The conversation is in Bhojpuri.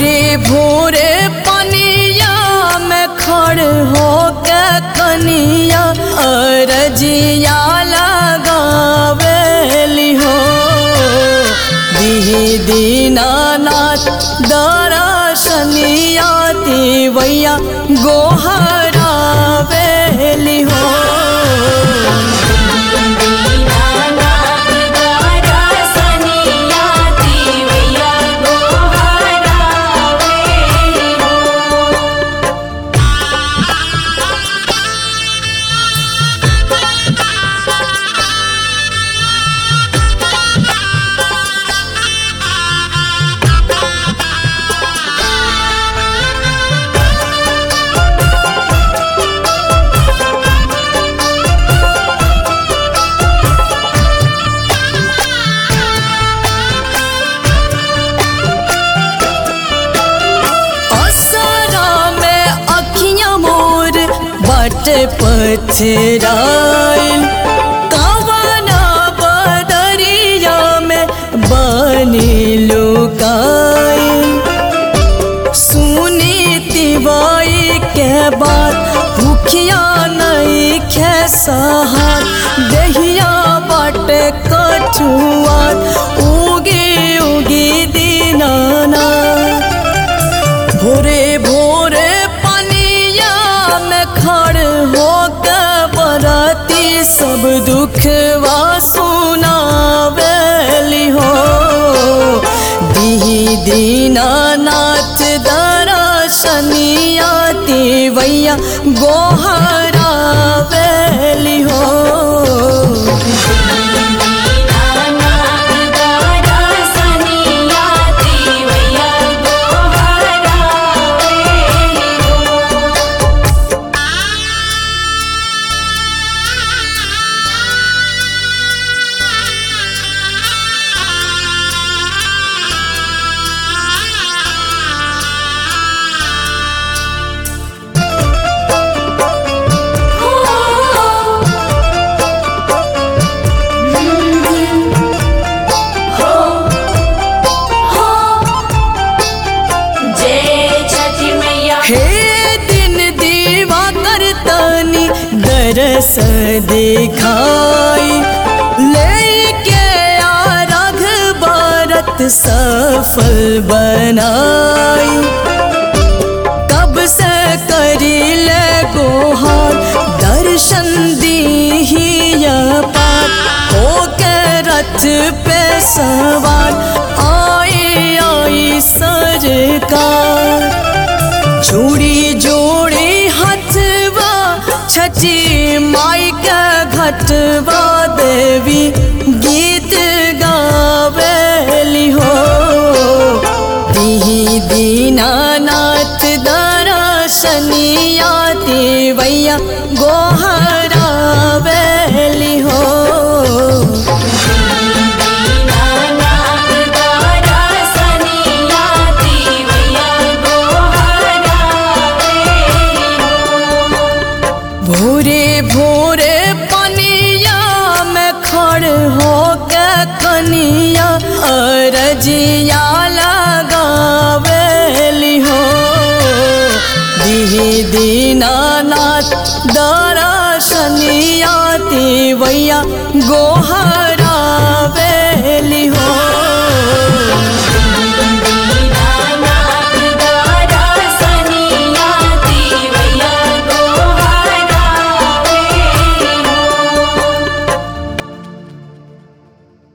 भोरे भोरे पनिया में खड़ हो के कनिया अरजिया लगावेली हो दिही दीनानाथ दरसनिया देवैया गोहरावेली हो दीनानाथ दरसनिया देवैया गोहरावेली हो असरा में अखियां मोर बट पथराइल कवना बदरिया में बनी लुकाइल सुनी तिवाई के बात भूखिया नहीं खे सहार दहिया बट कछुआत उगी उगी दीनाना भोरे भोरे पनिया में खड़ हो के बरती सब दुखवा सुनावेली हो दिही दीनानाथ दरसनिया देवैया गोहरावेली हो दीनानाथ दरसनिया देवैया गोहरावेली हो जय छठी मैया हे दिन दीवा करतनी दरस दिखाई लेके आ रघ भारत सफल बनाई कब से करी ले गोहार दर्शन दी पार हो के रथ पे सवार आई आई सरकार जोड़ी जोड़ी हथवा छची माई के घटवा देवी गीत गावेली हो दिही दीनानाथ दरसनिया देवैया गोहरावेली हो दीनानाथ दरसनिया देवैया गोहरावेली हो भोरे भोरे पनिया में खड़ हो के कनिया अरजिया लगावेली हो दिही दीनानाथ दरसनिया देवैया गोहर